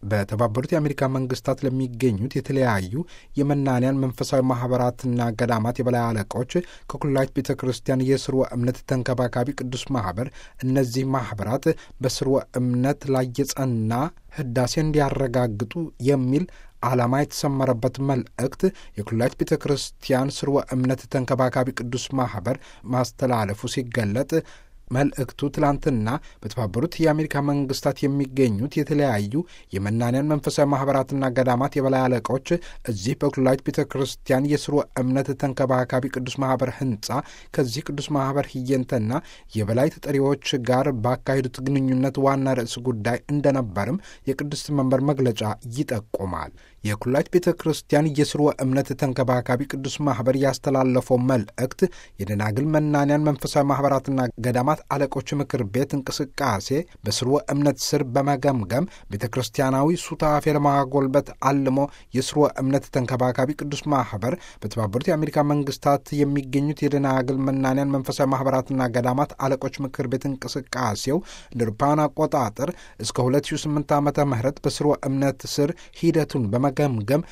በተባበሩት የአሜሪካ መንግስታት ለሚገኙት የተለያዩ የመናንያን መንፈሳዊ ማህበራትና ገዳማት የበላይ አለቆች ከኩላሊት ቤተ ክርስቲያን የስርወ እምነት ተንከባካቢ ቅዱስ ማህበር እነዚህ ማህበራት በስርወ እምነት ላይ የጸና ህዳሴ እንዲያረጋግጡ የሚል ዓላማ የተሰመረበት መልእክት የኩላሊት ቤተ ክርስቲያን ስርወ እምነት ተንከባካቢ ቅዱስ ማህበር ማስተላለፉ ሲገለጥ መልእክቱ ትላንትና በተባበሩት የአሜሪካ መንግስታት የሚገኙት የተለያዩ የመናንያን መንፈሳዊ ማህበራትና ገዳማት የበላይ አለቆች እዚህ በኩላሊት ቤተ ክርስቲያን የስርወ እምነት ተንከባካቢ ቅዱስ ማህበር ህንጻ ከዚህ ቅዱስ ማህበር ህየንተና የበላይ ተጠሪዎች ጋር ባካሄዱት ግንኙነት ዋና ርዕስ ጉዳይ እንደነበርም የቅድስት መንበር መግለጫ ይጠቁማል። የኩላሊት ቤተ ክርስቲያን የስርወ እምነት ተንከባካቢ ቅዱስ ማህበር ያስተላለፈው መልእክት የደናግል መናንያን መንፈሳዊ ማህበራትና ገዳማት አለቆች ምክር ቤት እንቅስቃሴ በስርወ እምነት ስር በመገምገም ቤተ ክርስቲያናዊ ሱታፌ ለማጎልበት አልሞ የስርወ እምነት ተንከባካቢ ቅዱስ ማህበር በተባበሩት የአሜሪካ መንግስታት የሚገኙት የደናግል መናንያን መንፈሳዊ ማህበራትና ገዳማት አለቆች ምክር ቤት እንቅስቃሴው እንደ አውሮፓውያን አቆጣጠር እስከ 2008 ዓመተ ምህረት በስርወ እምነት ስር ሂደቱን በመገምገም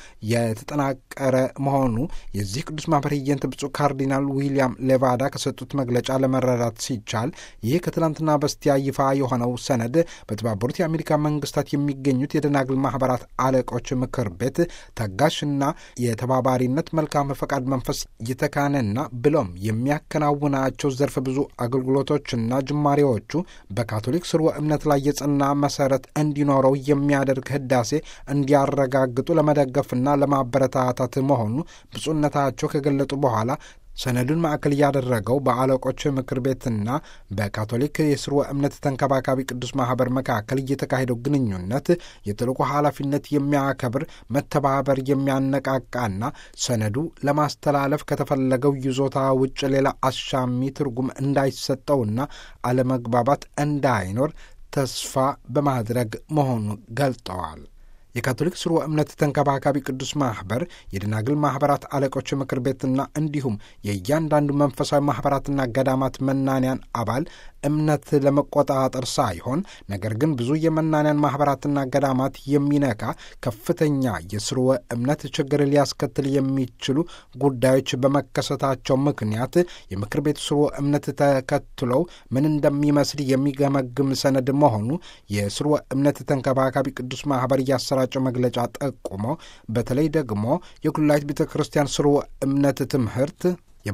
የተጠናቀረ መሆኑ የዚህ ቅዱስ ማህበር ህየንት ብፁዕ ካርዲናል ዊልያም ሌቫዳ ከሰጡት መግለጫ ለመረዳት ሲቻል ይህ ከትላንትና በስቲያ ይፋ የሆነው ሰነድ በተባበሩት የአሜሪካ መንግስታት የሚገኙት የደናግል ማህበራት አለቆች ምክር ቤት ታጋሽና የተባባሪነት መልካም ፈቃድ መንፈስ የተካነና ብሎም የሚያከናውናቸው ዘርፈ ብዙ አገልግሎቶችና ጅማሬዎቹ በካቶሊክ ስርወ እምነት ላይ የጸና መሰረት እንዲኖረው የሚያደርግ ህዳሴ እንዲያረጋግጡ ለመደገፍና ለማበረታታት መሆኑ ብፁዕነታቸው ከገለጡ በኋላ ሰነዱን ማዕከል ያደረገው በአለቆች ምክር ቤትና በካቶሊክ የስርወ እምነት ተንከባካቢ ቅዱስ ማህበር መካከል እየተካሄደው ግንኙነት የትልቁ ኃላፊነት የሚያከብር መተባበር የሚያነቃቃና ሰነዱ ለማስተላለፍ ከተፈለገው ይዞታ ውጭ ሌላ አሻሚ ትርጉም እንዳይሰጠውና አለመግባባት እንዳይኖር ተስፋ በማድረግ መሆኑ ገልጠዋል። የካቶሊክ ስርወ እምነት ተንከባካቢ ቅዱስ ማህበር የደናግል ማህበራት አለቆች ምክር ቤትና እንዲሁም የእያንዳንዱ መንፈሳዊ ማህበራትና ገዳማት መናንያን አባል እምነት ለመቆጣጠር ሳይሆን ነገር ግን ብዙ የመናንያን ማህበራትና ገዳማት የሚነካ ከፍተኛ የስርወ እምነት ችግር ሊያስከትል የሚችሉ ጉዳዮች በመከሰታቸው ምክንያት የምክር ቤቱ ስርወ እምነት ተከትለው ምን እንደሚመስል የሚገመግም ሰነድ መሆኑ የስርወ እምነት ተንከባካቢ ቅዱስ ማህበር እያሰራጨው መግለጫ ጠቁሞ በተለይ ደግሞ የኩላሊት ቤተ ክርስቲያን ስርወ እምነት ትምህርት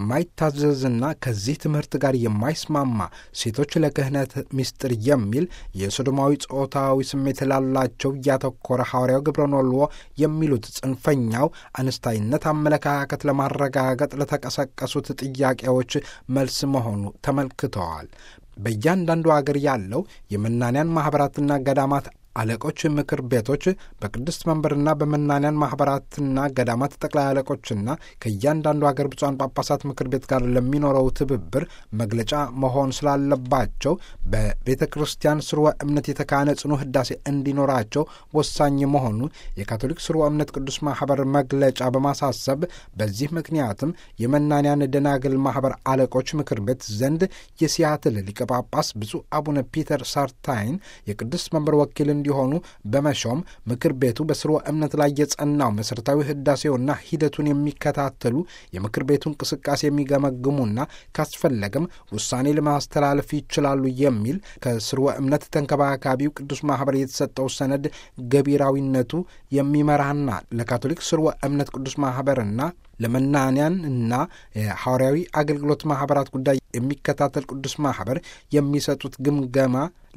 የማይታዘዝና ከዚህ ትምህርት ጋር የማይስማማ ሴቶች ለክህነት ምስጢር የሚል የሶዶማዊ ጾታዊ ስሜት ላላቸው እያተኮረ ሐዋርያው ግብረኖልዎ የሚሉት ጽንፈኛው አነስታይነት አመለካከት ለማረጋገጥ ለተቀሰቀሱት ጥያቄዎች መልስ መሆኑ ተመልክተዋል። በእያንዳንዱ አገር ያለው የመናንያን ማኅበራትና ገዳማት አለቆች ምክር ቤቶች በቅድስት መንበርና በመናንያን ማኅበራትና ገዳማት ጠቅላይ አለቆችና ከእያንዳንዱ አገር ብፁዓን ጳጳሳት ምክር ቤት ጋር ለሚኖረው ትብብር መግለጫ መሆን ስላለባቸው በቤተ ክርስቲያን ስርወ እምነት የተካነ ጽኑ ህዳሴ እንዲኖራቸው ወሳኝ መሆኑ የካቶሊክ ስርወ እምነት ቅዱስ ማኅበር መግለጫ በማሳሰብ በዚህ ምክንያትም የመናንያን ደናግል ማኅበር አለቆች ምክር ቤት ዘንድ የሲያትል ሊቀ ጳጳስ ብፁዕ አቡነ ፒተር ሳርታይን የቅድስት መንበር ወኪል እንዲሆኑ በመሾም ምክር ቤቱ በስርወ እምነት ላይ የጸናው መሠረታዊ ህዳሴውና ሂደቱን የሚከታተሉ የምክር ቤቱ እንቅስቃሴ የሚገመግሙና ካስፈለገም ውሳኔ ለማስተላለፍ ይችላሉ የሚል ከስርወ እምነት ተንከባካቢው ቅዱስ ማኅበር የተሰጠው ሰነድ ገቢራዊነቱ የሚመራና ለካቶሊክ ስርወ እምነት ቅዱስ ማኅበርና ለመናንያን እና የሐዋርያዊ አገልግሎት ማኅበራት ጉዳይ የሚከታተል ቅዱስ ማኅበር የሚሰጡት ግምገማ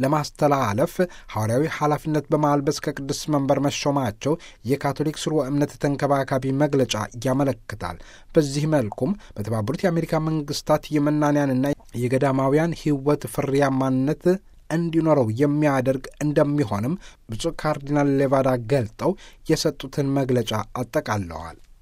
ለማስተላለፍ ሐዋርያዊ ኃላፊነት በማልበስ ከቅዱስ መንበር መሾማቸው የካቶሊክ ስርወ እምነት ተንከባካቢ መግለጫ ያመለክታል። በዚህ መልኩም በተባበሩት የአሜሪካ መንግስታት የመናንያንና የገዳማውያን ሕይወት ፍሬያማነት እንዲኖረው የሚያደርግ እንደሚሆንም ብፁዕ ካርዲናል ሌቫዳ ገልጠው የሰጡትን መግለጫ አጠቃለዋል።